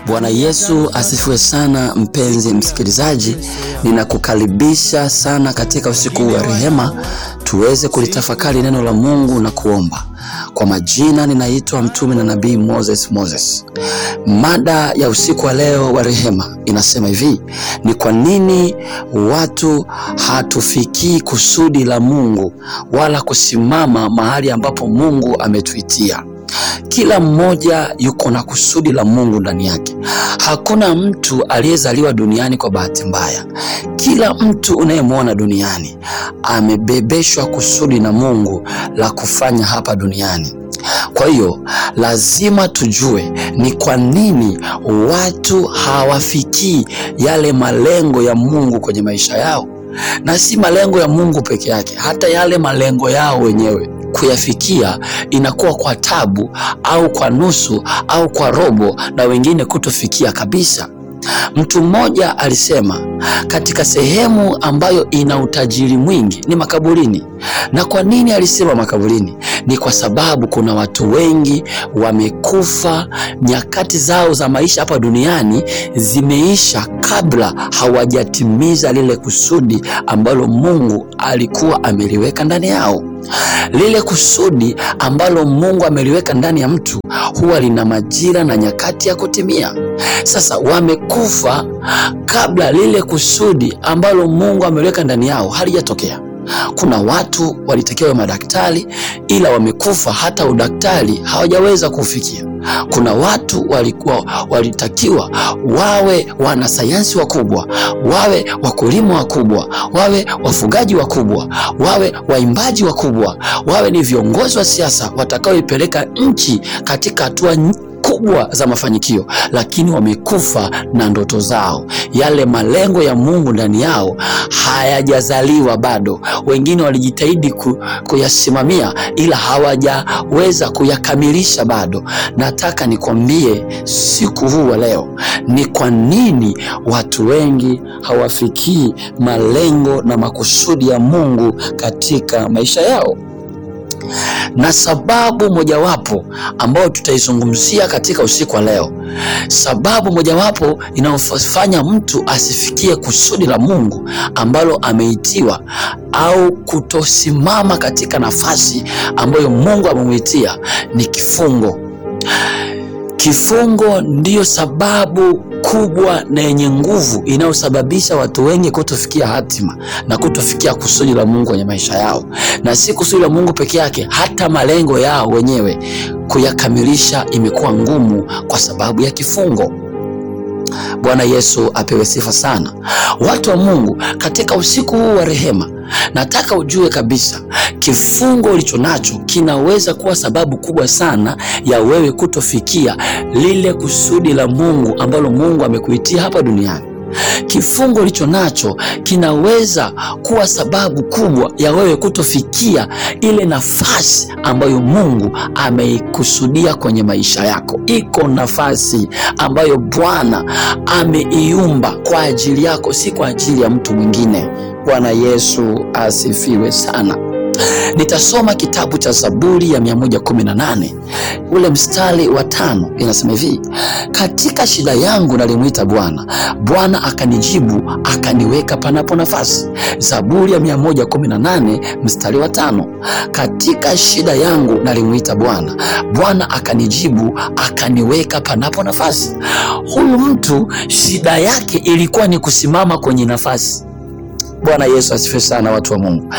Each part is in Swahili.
Bwana Yesu asifiwe sana. Mpenzi msikilizaji, ninakukaribisha sana katika usiku wa rehema, tuweze kulitafakari neno la Mungu na kuomba. Kwa majina ninaitwa mtume na nabii Moses Moses. Mada ya usiku wa leo wa rehema inasema hivi: ni kwa nini watu hatufikii kusudi la Mungu wala kusimama mahali ambapo Mungu ametuitia? Kila mmoja yuko na kusudi la Mungu ndani yake. Hakuna mtu aliyezaliwa duniani kwa bahati mbaya. Kila mtu unayemwona duniani amebebeshwa kusudi na Mungu la kufanya hapa duniani. Kwa hiyo lazima tujue ni kwa nini watu hawafikii yale malengo ya Mungu kwenye maisha yao, na si malengo ya Mungu peke yake, hata yale malengo yao wenyewe kuyafikia inakuwa kwa tabu au kwa nusu au kwa robo, na wengine kutofikia kabisa. Mtu mmoja alisema katika sehemu ambayo ina utajiri mwingi ni makaburini. Na kwa nini alisema makaburini? Ni kwa sababu kuna watu wengi wamekufa, nyakati zao za maisha hapa duniani zimeisha kabla hawajatimiza lile kusudi ambalo Mungu alikuwa ameliweka ndani yao. Lile kusudi ambalo Mungu ameliweka ndani ya mtu huwa lina majira na nyakati ya kutimia. Sasa wamekufa kabla lile kusudi ambalo Mungu ameliweka ndani yao halijatokea. Kuna watu walitakiwa wawe madaktari ila wamekufa hata udaktari hawajaweza kufikia. Kuna watu walikuwa walitakiwa wawe wanasayansi wakubwa, wawe wakulima wakubwa, wawe wafugaji wakubwa, wawe waimbaji wakubwa, wawe ni viongozi wa siasa watakaoipeleka nchi katika hatua kubwa za mafanikio, lakini wamekufa na ndoto zao. Yale malengo ya Mungu ndani yao hayajazaliwa bado. Wengine walijitahidi ku, kuyasimamia ila hawajaweza kuyakamilisha bado. Nataka nikwambie siku huu wa leo ni kwa nini watu wengi hawafikii malengo na makusudi ya Mungu katika maisha yao na sababu mojawapo ambayo tutaizungumzia katika usiku wa leo, sababu mojawapo inayofanya mtu asifikie kusudi la Mungu ambalo ameitiwa au kutosimama katika nafasi ambayo Mungu amemuitia ni kifungo. Kifungo ndiyo sababu kubwa na yenye nguvu inayosababisha watu wengi kutofikia hatima na kutofikia kusudi la Mungu kwenye maisha yao, na si kusudi la Mungu peke yake, hata malengo yao wenyewe kuyakamilisha imekuwa ngumu kwa sababu ya kifungo. Bwana Yesu apewe sifa sana. Watu wa Mungu, katika usiku huu wa rehema, nataka ujue kabisa kifungo ulicho nacho kinaweza kuwa sababu kubwa sana ya wewe kutofikia lile kusudi la Mungu ambalo Mungu amekuitia hapa duniani. Kifungo ulicho nacho kinaweza kuwa sababu kubwa ya wewe kutofikia ile nafasi ambayo Mungu ameikusudia kwenye maisha yako. Iko nafasi ambayo Bwana ameiumba kwa ajili yako, si kwa ajili ya mtu mwingine. Bwana Yesu asifiwe sana. Nitasoma kitabu cha Zaburi ya 118 ule mstari wa tano, inasema hivi: katika shida yangu nalimwita Bwana, Bwana akanijibu, akaniweka panapo nafasi. Zaburi ya 118 mstari wa tano, katika shida yangu nalimwita Bwana, Bwana akanijibu, akaniweka panapo nafasi. Huyu mtu shida yake ilikuwa ni kusimama kwenye nafasi. Bwana Yesu asifiwe sana, watu wa Mungu.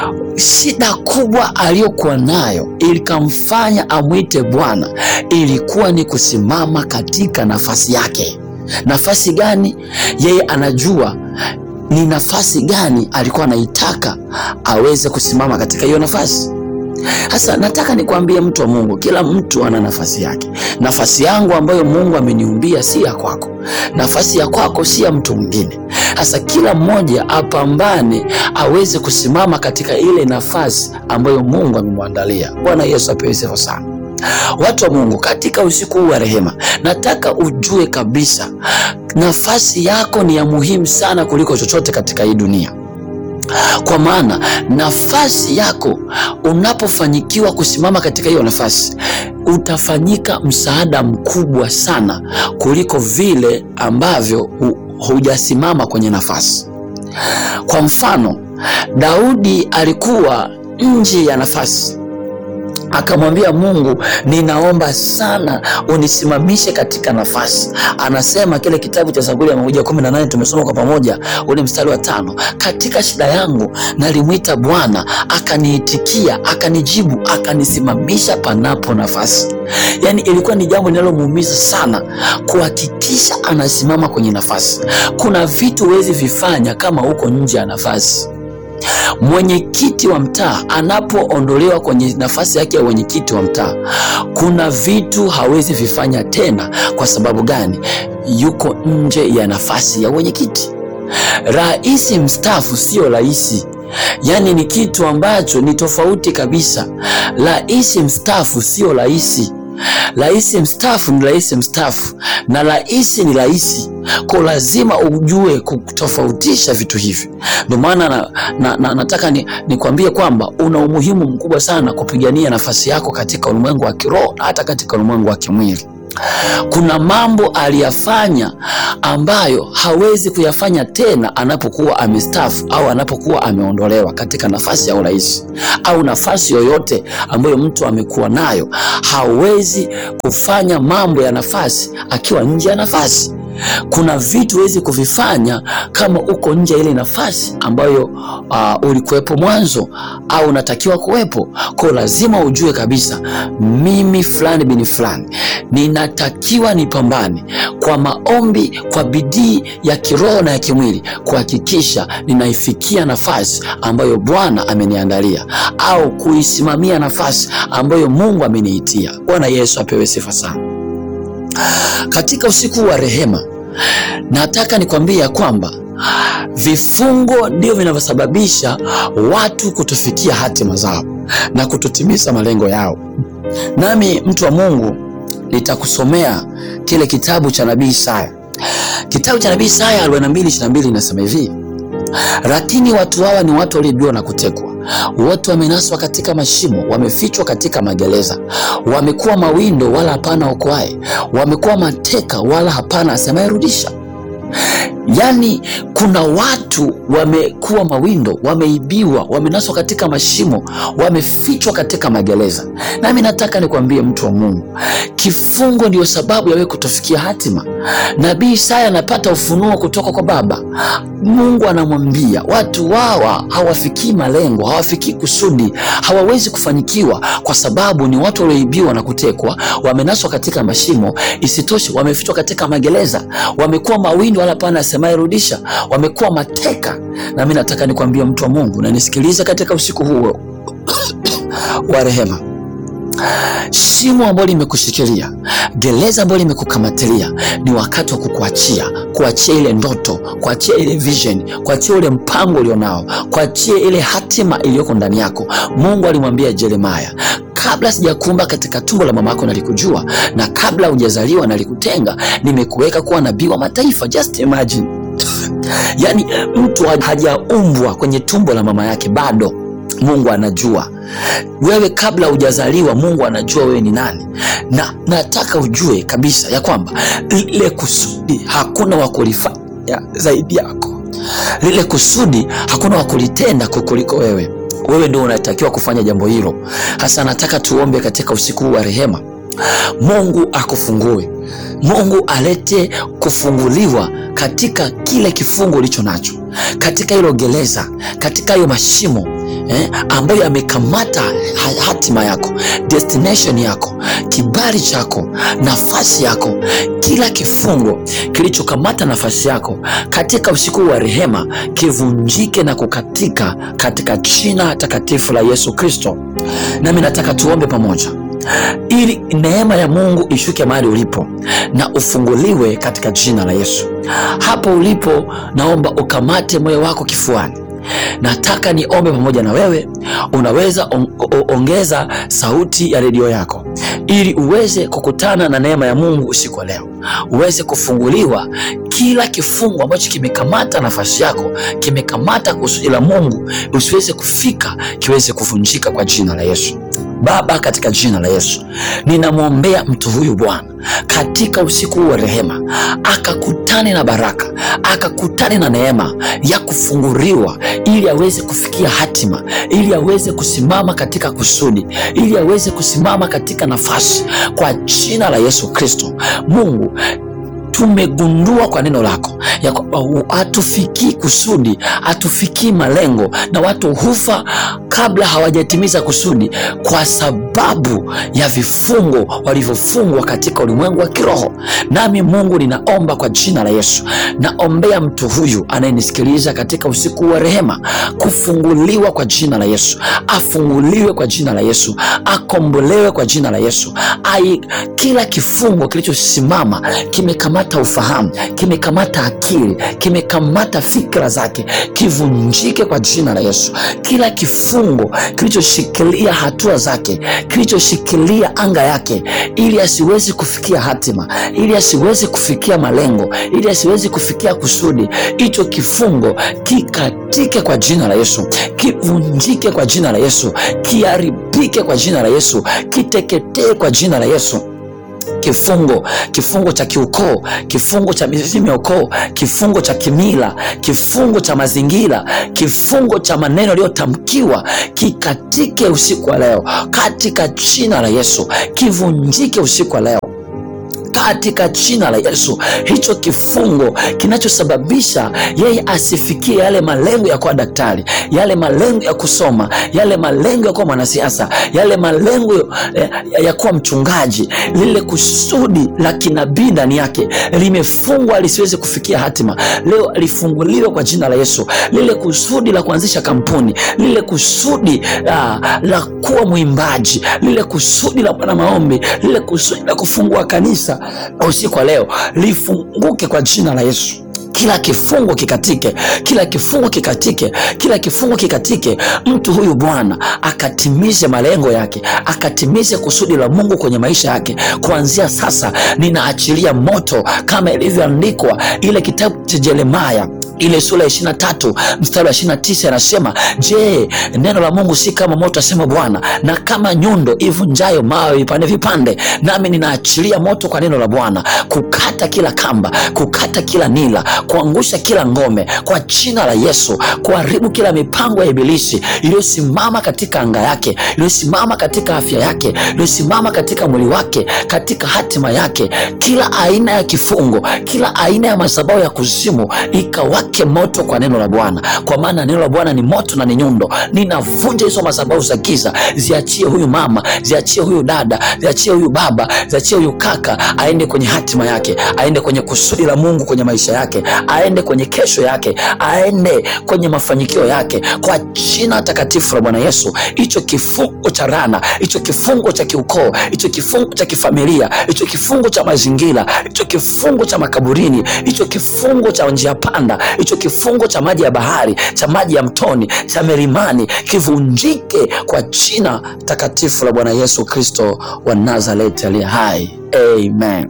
Shida kubwa aliyokuwa nayo ilikamfanya amwite Bwana ilikuwa ni kusimama katika nafasi yake. Nafasi gani? Yeye anajua ni nafasi gani alikuwa anaitaka aweze kusimama katika hiyo nafasi. Sasa nataka nikwambie mtu wa Mungu, kila mtu ana nafasi yake. Nafasi yangu ambayo Mungu ameniumbia si ya kwako, nafasi ya kwako si ya mtu mwingine. Sasa kila mmoja apambane aweze kusimama katika ile nafasi ambayo Mungu amemwandalia. Bwana Yesu apewe sifa sana. Watu wa Mungu, katika usiku huu wa rehema, nataka ujue kabisa nafasi yako ni ya muhimu sana kuliko chochote katika hii dunia. Kwa maana nafasi yako unapofanyikiwa kusimama katika hiyo nafasi, utafanyika msaada mkubwa sana kuliko vile ambavyo hu, hujasimama kwenye nafasi. Kwa mfano, Daudi alikuwa nje ya nafasi akamwambia Mungu, ninaomba sana unisimamishe katika nafasi. Anasema kile kitabu cha Zaburi ya mia moja kumi na nane tumesoma kwa pamoja, ule mstari wa tano, katika shida yangu nalimwita Bwana akaniitikia, akanijibu, akanisimamisha panapo nafasi. Yaani ilikuwa ni jambo linalomuumiza sana kuhakikisha anasimama kwenye nafasi. Kuna vitu huwezi vifanya kama uko nje ya nafasi. Mwenyekiti wa mtaa anapoondolewa kwenye nafasi yake ya mwenyekiti wa mtaa, kuna vitu hawezi vifanya tena. Kwa sababu gani? Yuko nje ya nafasi ya mwenyekiti. Rais mstaafu sio rais, yaani ni kitu ambacho ni tofauti kabisa. Rais mstaafu sio rais. Rais mstaafu ni rais mstaafu na rais ni rais. Kwa lazima ujue kutofautisha vitu hivi. Ndio maana na, na, na, nataka nikwambie ni kwamba una umuhimu mkubwa sana kupigania nafasi yako katika ulimwengu wa kiroho na hata katika ulimwengu wa kimwili. Kuna mambo aliyafanya ambayo hawezi kuyafanya tena anapokuwa amestaafu au anapokuwa ameondolewa katika nafasi ya urais au nafasi yoyote ambayo mtu amekuwa nayo. Hawezi kufanya mambo ya nafasi akiwa nje ya nafasi. Kuna vitu huwezi kuvifanya kama uko nje ya ile nafasi ambayo uh, ulikuwepo mwanzo au unatakiwa kuwepo. Kwa lazima ujue kabisa, mimi fulani bini fulani ninatakiwa nipambane kwa maombi, kwa bidii ya kiroho na ya kimwili kuhakikisha ninaifikia nafasi ambayo Bwana ameniandalia au kuisimamia nafasi ambayo Mungu ameniitia. Bwana Yesu apewe sifa sana. Katika usiku wa rehema, nataka nikwambie ya kwamba vifungo ndio vinavyosababisha watu kutofikia hatima zao na kutotimiza malengo yao. Nami mtu wa Mungu nitakusomea kile kitabu cha nabii Isaya. Kitabu cha nabii Isaya 42:22 inasema hivi: lakini watu hawa ni watu walioibiwa na kutekwa, wote wamenaswa katika mashimo, wamefichwa katika magereza, wamekuwa mawindo wala hapana okoaye, wamekuwa mateka wala hapana asemayerudisha. Yaani, kuna watu wamekuwa mawindo, wameibiwa, wamenaswa katika mashimo, wamefichwa katika magereza. Nami nataka nikwambie mtu wa Mungu, kifungo ndiyo sababu ya wewe kutofikia hatima. Nabii Isaya anapata ufunuo kutoka kwa Baba. Mungu anamwambia watu hawa hawafikii malengo, hawafikii kusudi, hawawezi kufanikiwa kwa sababu ni watu walioibiwa na kutekwa, wamenaswa katika mashimo. Isitoshe, wamefichwa katika magereza, wamekuwa mawindo wala hapana asemaye rudisha, wamekuwa mateka. Na mimi nataka nikwambie mtu wa Mungu na nisikilize katika usiku huu wa rehema, shimo ambalo limekushikilia, gereza ambalo limekukamatilia, ni wakati wa kukuachia, kuachia ile ndoto, kuachia ile vision, kuachia ule mpango ulionao, kuachia ile hatima iliyoko ndani yako. Mungu alimwambia Yeremia, kabla sijakuumba katika tumbo la mama yako nalikujua, na kabla hujazaliwa nalikutenga, nimekuweka kuwa nabii wa mataifa. Just imagine yaani mtu hajaumbwa kwenye tumbo la mama yake bado Mungu anajua wewe kabla hujazaliwa. Mungu anajua wewe ni nani, na nataka ujue kabisa ya kwamba lile kusudi hakuna wa kulifanya zaidi yako. Lile kusudi hakuna wa kulitenda kukuliko wewe. Wewe ndio unatakiwa kufanya jambo hilo. Hasa nataka tuombe katika usiku wa rehema, Mungu akufungue, Mungu alete kufunguliwa katika kile kifungo ulicho nacho, katika hilo gereza, katika hiyo mashimo eh, ambayo yamekamata hatima yako, destination yako, kibali chako, nafasi yako, kila kifungo kilichokamata nafasi yako katika usiku wa rehema kivunjike na kukatika katika jina takatifu la Yesu Kristo. Nami nataka tuombe pamoja ili neema ya Mungu ishuke mahali ulipo na ufunguliwe katika jina la Yesu. Hapo ulipo, naomba ukamate moyo wako kifuani. Nataka niombe pamoja na wewe. Unaweza on, ongeza sauti ya redio yako ili uweze kukutana na neema ya Mungu usiku wa leo, uweze kufunguliwa kila kifungo ambacho kimekamata nafasi yako, kimekamata kusudi la Mungu usiweze kufika, kiweze kuvunjika kwa jina la Yesu. Baba, katika jina la Yesu ninamwombea mtu huyu Bwana, katika usiku huu wa rehema, akakutane na baraka, akakutane na neema ya kufunguliwa, ili aweze kufikia hatima, ili aweze kusimama katika kusudi, ili aweze kusimama katika nafasi, kwa jina la Yesu Kristo. Mungu tumegundua kwa neno lako ya kwamba hatufikii kusudi, hatufikii malengo, na watu hufa kabla hawajatimiza kusudi kwa sababu ya vifungo walivyofungwa katika ulimwengu wa kiroho. Nami Mungu, ninaomba kwa jina la Yesu, naombea mtu huyu anayenisikiliza katika usiku wa rehema, kufunguliwa kwa jina la Yesu, afunguliwe kwa jina la Yesu, akombolewe kwa jina la Yesu. Ai, kila kifungo kilichosimama kimekamata ufahamu, kimekamata akili, kimekamata fikra zake, kivunjike kwa jina la Yesu. Kila kifungo kilichoshikilia hatua zake, kilichoshikilia anga yake, ili asiwezi kufikia hatima, ili asiwezi kufikia malengo, ili asiwezi kufikia kusudi, hicho kifungo kikatike kwa jina la Yesu, kivunjike kwa jina la Yesu, kiharibike kwa jina la Yesu, kiteketee kwa jina la Yesu kifungo kifungo cha kiukoo, kifungo cha mizimu ya ukoo, kifungo cha kimila, kifungo cha mazingira, kifungo cha maneno yaliyotamkiwa kikatike usiku wa leo katika jina la Yesu, kivunjike usiku wa leo katika jina la Yesu. Hicho kifungo kinachosababisha yeye asifikie yale malengo ya kuwa daktari, yale malengo ya kusoma, yale malengo ya kuwa mwanasiasa, yale malengo ya, ya kuwa mchungaji, lile kusudi la kinabii ndani yake limefungwa lisiweze kufikia hatima, leo lifunguliwe kwa jina la Yesu. Lile kusudi la kuanzisha kampuni, lile kusudi la, la kuwa mwimbaji, lile kusudi la bwana maombi, lile kusudi la kufungua kanisa usiku wa leo lifunguke kwa jina la Yesu. Kila kifungo kikatike, kila kifungo kikatike, kila kifungo kikatike. Mtu huyu Bwana akatimize malengo yake, akatimize kusudi la Mungu kwenye maisha yake. Kuanzia sasa, ninaachilia moto kama ilivyoandikwa ile kitabu cha Yeremia ile sura ya ishirini na tatu mstari wa ishirini na tisa inasema, je, neno la Mungu si kama moto, asema Bwana, na kama nyundo ivunjayo mawe vipande vipande? Nami ninaachilia moto kwa neno la Bwana kukata kila kamba, kukata kila nila, kuangusha kila ngome kwa jina la Yesu, kuharibu kila mipango ya Ibilisi iliyosimama katika anga yake, iliyosimama katika afya yake, iliyosimama katika mwili wake, katika hatima yake. Kila aina ya kifungo, kila aina ya madhabahu ya kuzimu ikawa ke moto kwa neno la Bwana, kwa maana neno la Bwana ni moto na ni nyundo. Ninavunja hizo madhabahu za giza, ziachie huyu mama, ziachie huyu dada, ziachie huyu baba, ziachie huyu kaka, aende kwenye hatima yake, aende kwenye kusudi la Mungu kwenye maisha yake, aende kwenye kesho yake, aende kwenye mafanikio yake, kwa jina takatifu la Bwana Yesu. Hicho kifungo cha rana, hicho kifungo cha kiukoo, hicho kifungo cha kifamilia, hicho kifungo cha mazingira, hicho kifungo cha makaburini, hicho kifungo cha njia panda hicho kifungo cha maji ya bahari cha maji ya mtoni cha milimani kivunjike kwa jina takatifu la Bwana Yesu Kristo wa Nazareti aliye hai, amen.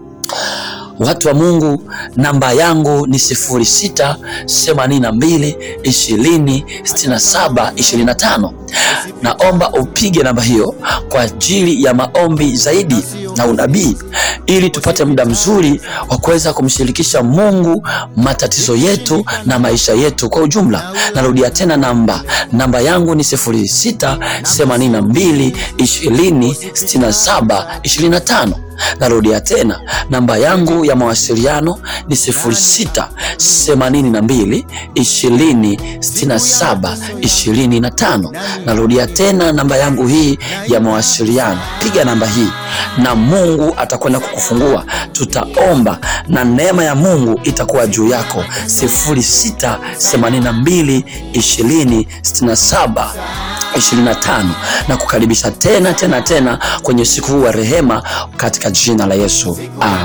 Watu wa Mungu, namba yangu ni sifuri sita themanini na mbili ishirini sitini na saba ishirini na tano. Naomba upige namba hiyo kwa ajili ya maombi zaidi na unabii, ili tupate muda mzuri wa kuweza kumshirikisha Mungu matatizo yetu na maisha yetu kwa ujumla. Narudia tena namba namba yangu ni sifuri sita themanini na mbili ishirini sitini na saba ishirini na tano. Narudia tena namba yangu ya mawasiliano ni sifuri sita themanini na mbili ishirini sitini na saba ishirini na tano. Narudia tena namba yangu hii ya mawasiliano, piga namba hii na Mungu atakwenda kukufungua. Tutaomba na neema ya Mungu itakuwa juu yako. sifuri sita themanini na mbili ishirini sitini na saba 25 na kukaribisha tena tena tena kwenye usiku huu wa rehema katika jina la Yesu. Amen.